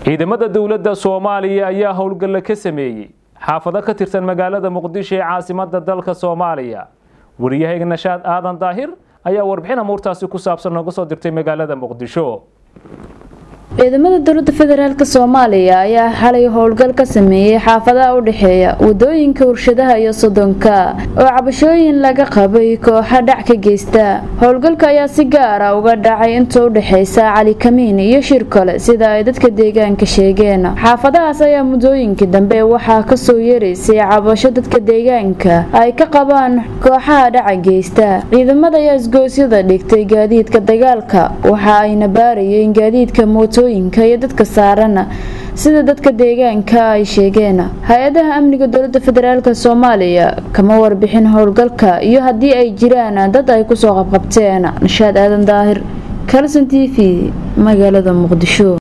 ciidamada dowladda soomaaliya ayaa howlgalla ka sameeyey xaafado ka tirsan magaalada muqdisho ee caasimada dalka soomaaliya wariyahayga nashaad aadan daahir ayaa warbixin amuurtaasi ku saabsan nooga soo dirtay magaalada muqdisho ciidamada dowlada federaalk soomaaliya ayaa xalay howlgal ka sameeyey xaafadaha u dhexeeya wadooyinka warshadaha iyo sodonka oo cabashooyin laga qabay kooxa dhac ka geysta howlgalka ayaa si gaara uga dhacay inta u dhexeysa cali kamiin iyo shir kale sida ay dadka deegaanka sheegeen xaafadahaas ayaa muddooyinkii dambe waxaa kasoo yeeraysay cabasho dadka deegaanka ay ka qabaan kooxaha dhaca geysta ciidamada ayaa isgoosyada dhigtay gaadiidka dagaalka waxa ayna baarayeen gaadiidka mooto iyo dadka saarana sida dadka deegaanka ay sheegeen hay-adaha amniga dowlada federaalk soomaaliya kama warbixin howlgalka iyo haddii ay jiraan dad ay kusoo qabqabteen nashaad aadan daahir kalson t v magaalada muqdisho